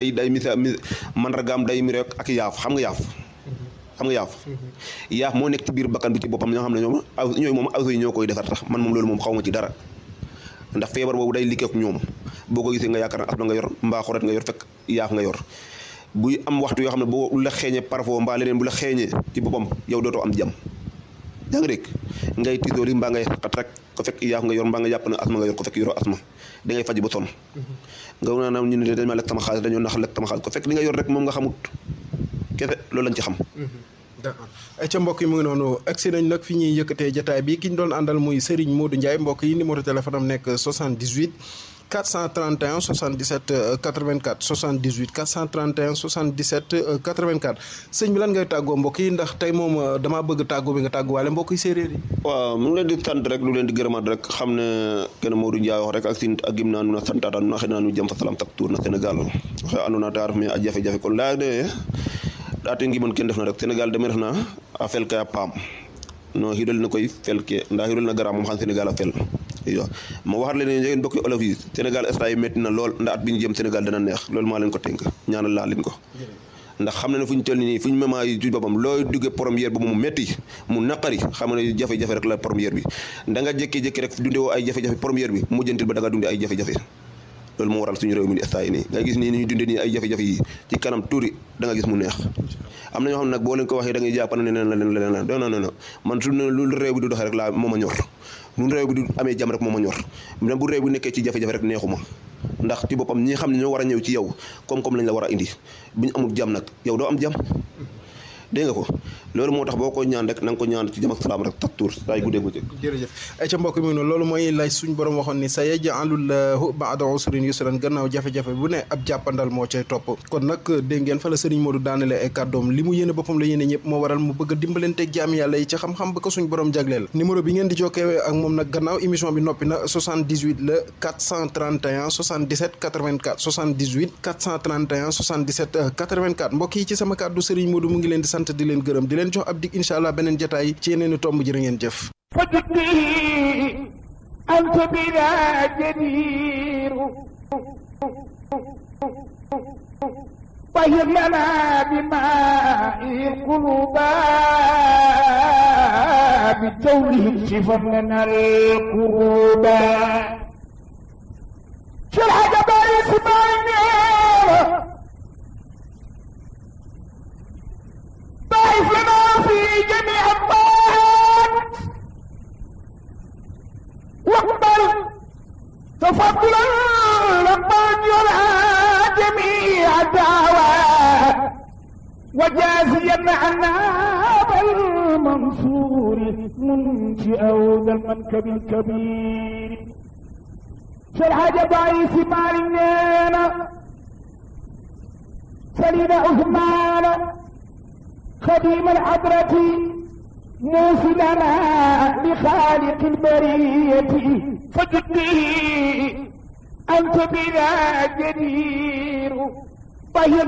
day day misa mi mandargaam day mi rek ak yaaf xam nga yaaf xam nga yaaf yaaf moo nekk ci biir bakkan bi ci boppam ñoo xam ne ñoom aw ñooy moom aw yi ñoo koy defar tax man moom loolu moom xaw ma ci dara ndax feebar boobu day liggéey ak ñoom boo ko gisee nga yaakaar ne asma nga yor mbaa xoret nga yor fekk yaaf nga yor buy am waxtu yoo xam ne boo la xeeñee parfois mbaa leneen bu la xeeñee ci boppam yow dootoo am jàmm yaa ngi dégg ngay tiitoor yi mbaa ngay xat rek ko fekk yaaf nga yor mbaa nga jàpp ne asma nga yor ko fekk yoroo asma da ngay faj ba sonn nga naa naam ñu ne dañ ma lekk sama xaalis dañoo nax lekk sama xaalis ko fekk li nga yor rek moom nga xamut kese loolu lañ ci xam d'accord ay ca mbokk yi mu ngi noonu agsi nañ nag fi ñuy yëkkatee jataay bi ki ñu doon àndal muy Serigne Modou Ndiaye mbokk yi numéro téléphone am nekk 78 431 77 84 78 431 77 84 sëñ bi lan ngay tàggoo mbokk yi ndax tey moom damaa bëgg tàggoo bi nga tàgguwaale mbokk yi séeréer yi waaw mu ngi leen di sant rek lu leen di gërëmaat rek xam ne kenn Modou Ndiaye wax rek ak sin ak gim naa nu na santaata nu na xëy naa nu jëm fa salam tak tuur na Sénégal waxe andoona ta ref me a jafe-jafe kon laya de ɗaate ngimon ken ndefna rek Sénégal deme refna a fel ke a paam no xiidol ne koy fel ke nda xiidol na gara moom xam Sénégal a fel iyo ma waxat leen ne njegen mbokki olof yi Sénégal instant yi métti na lool nda at bi ñu jëm Sénégal dana neex loolu maa leen ko tënk ñaanal laa leen ko ndax xam na ne fu ñu toll nii fu ñu mema yi ci boppam looy duggee première ba mu métti mu naqari xam ne jafe-jafe rek la première bi da nga jékki-jékki rek dunde woo ay jafe-jafe première bi mujjantil ba da nga dunde ay jafe-jafe loolu moo waral suñu réew mi di instant yi nii nga gis nii ni ñu dundee nii ay jafe-jafe yi ci kanam tuuti da nga gis mu neex am na ñoo xam ne nag boo leen ko waxee da ngay jàpp ne leneen la leneen la leneen la non non non man su ne lu réew bi du doxee rek laa moo ma ñor lu réew bi du amee jàmm rek moo ma ñor même bu réew bi nekkee ci jafe-jafe rek neexuma ndax ci boppam ñi xam ne ñoo war a ñëw ci yow koom-koom lañ la war a indi bu ñu amul jàmm nag yow doo am jàmm dégg nga ko loolu moo tax boo ko ñaan rek na nga ko ñaan ci jàmm ak salaam rek tak tuur saa yu guddee guddee jërëjëf ay ca mbokk mi noonu loolu mooy lay suñ borom waxoon ni sa yaj'alullahu ba'da usrin yusran gannaaw jafe-jafe bu ne ab jàppandal moo cay topp kon nag dégg ngeen fa la sëriñ Modou daanale ay kàddoom li mu yéene boppam la yéene ñëpp moo waral mu bëgg a dimbalanteeg jaam yàlla yi ci xam-xam ba ko suñ borom jagleel numéro bi ngeen di jokkee ak moom nag gannaaw émission bi noppi na 78 la 431 77 84 78 431 77 84 mbokk yi ci sama kàddu sëriñ Modou mu ngi leen di sant di leen gërëm di leen jox ab dig incha allah beneen jotaay ci yeneen i tomb jërë ngeen jëf فجدني أنت بلا جدير طهر لنا بماء القلوب بتوله شفر لنا القلوب شرح جبال اسماعيل ضعف لنا في جميع الطاعات واقبل تفضلا لمن يرعى جميع الدعوات وجازيا عنا بالمنصور منشئا ذا المنكب الكبير شرح ضعيف مالنا سليم عثمان خديم الحضرة موصلنا لخالق البرية فجدني أنت بلا جدير طهر